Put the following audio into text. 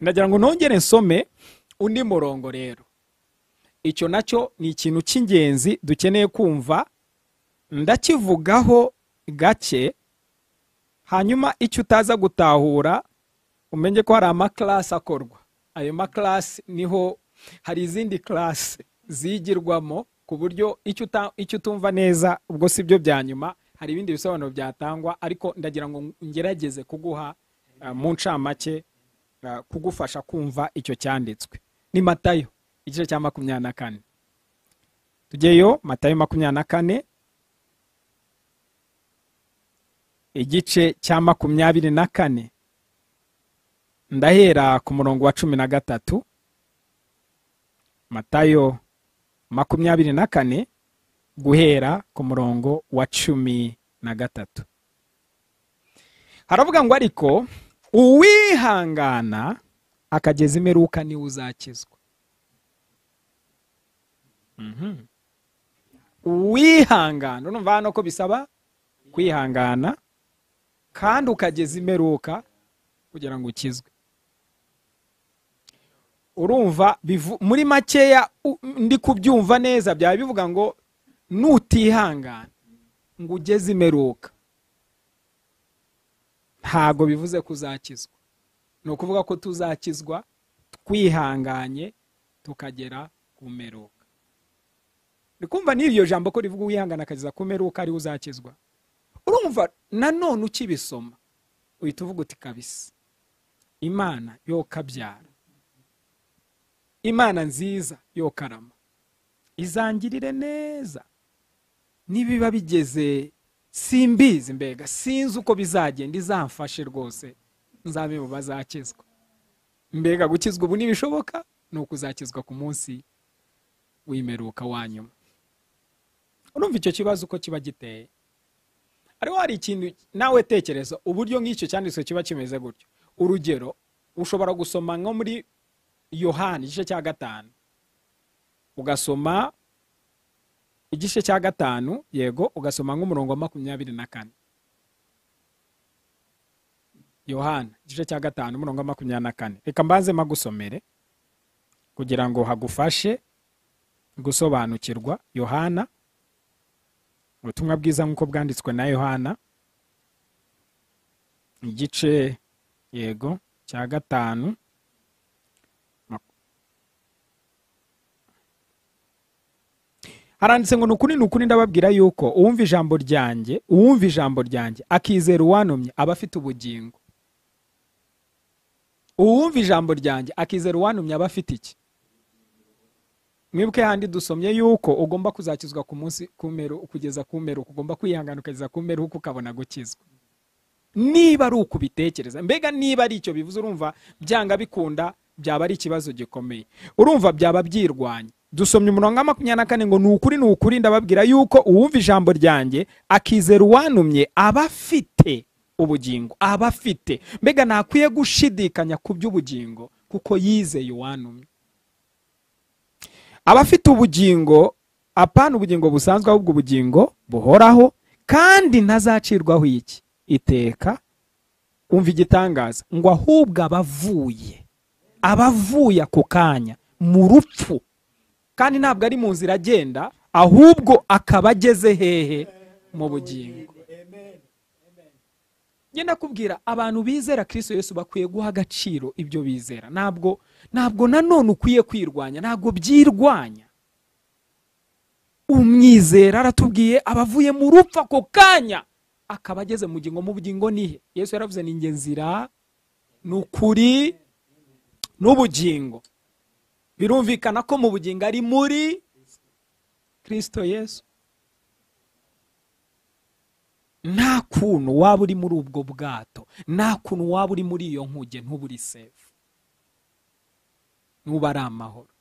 ndagira ngo nongere nsome undi murongo rero icyo nacyo ni ikintu cy'ingenzi dukeneye kumva ndakivugaho gake hanyuma icyo utaza gutahura umenye ko hari amakilasi akorwa ayo makilasi niho hari izindi kilasi zigirwamo ku buryo icyo utumva neza ubwo si byo bya nyuma hari ibindi bisobanuro byatangwa ariko ndagira ngo ngerageze kuguha mu ncamake kugufasha kumva icyo cyanditswe ni matayo igice cya makumyabiri na kane tujyeyo matayo makumyabiri na kane igice cya makumyabiri na kane ndahera ku murongo wa cumi na gatatu matayo makumyabiri na kane guhera ku murongo wa cumi na gatatu haravuga ngo ariko uwihangana akageza imperuka niwe uzakizwa uwihangana urumva hano ko bisaba kwihangana kandi ukageza imperuka kugira ngo ukizwe urumva muri makeya ndi kubyumva neza byaba bivuga ngo nutihangana ngo ugeze imeruka ntago bivuze ko uzakizwa ni ukuvuga ko tuzakizwa twihanganye tukagera ku meruka kumva n'iryo jambo ko rivuga uwihangana akageza ku meruka ariwe uzakizwa urumva nanone ukibisoma uhita uvuga uti kabisa imana yo kabyara imana nziza yo karama izangirire neza nibiba bigeze simbizi mbega sinzi uko bizagenda izamfashe rwose nzabe mu bazakizwa mbega gukizwa ubu ntibishoboka ni ukuzakizwa ku munsi w'imeruka wa nyuma urumva icyo kibazo uko kiba giteye hariho hari ikintu nawe tekereza uburyo nk'icyo cyanditswe kiba kimeze gutyo urugero ushobora gusoma nko muri yohani igice cya gatanu ugasoma igice cya gatanu yego ugasoma nk'umurongo wa makumyabiri na kane yohana igice cya gatanu umurongo wa makumyabiri na kane reka mbanze magusomere kugira ngo hagufashe gusobanukirwa yohana ubutumwa bwiza nk'uko bwanditswe na yohana igice yego cya gatanu haranditse ngo ni ukuri ni ukuri ndababwira yuko uwumva ijambo ryanjye uwumva ijambo ryanjye akizera uwanomye aba afite ubugingo uwumva ijambo ryanjye akizera uwanomye aba afite iki mwibwe handi dusomye yuko ugomba kuzakizwa ku munsi kugeza ku meruka ugomba kwihangana ukageza ku meruka ukabona gukizwa niba ari uko ubitekereza mbega niba ari icyo bivuze urumva byanga bikunda byaba ari ikibazo gikomeye urumva byaba byirwanya dusomye umurongo wa makumyabiri na kane ngo ni ukuri ni ukuri ndababwira yuko uwumva ijambo ryanjye akizera uwanumye aba afite ubugingo aba afite mbega ntakwiye gushidikanya ku by'ubugingo kuko yizeye uwanumye aba afite ubugingo apana ubugingo busanzwe ahubwo ubugingo buhoraho kandi ntazacirwaho iki iteka umva igitangaza ngo ahubwo abavuye abavuye ako kanya mu rupfu kandi ntabwo ari mu nzira agenda ahubwo akaba ageze hehe mu bugingo ngenda kubwira abantu bizera kirisito Yesu bakwiye guha agaciro ibyo bizera ntabwo ntabwo nanone ukwiye kwirwanya ntabwo byirwanya umwizera aratubwiye abavuye mu rupfu ako kanya akaba ageze mu bugingo mu bugingo nihe yesu yaravuze ni inge nzira ni ukuri n'ubugingo birumvikana ko mu bugingo ari muri kirisito yesu nta kuntu waba uri muri ubwo bwato nta kuntu waba uri muri iyo nkuge ntuburi sefu n'uba ari amahoro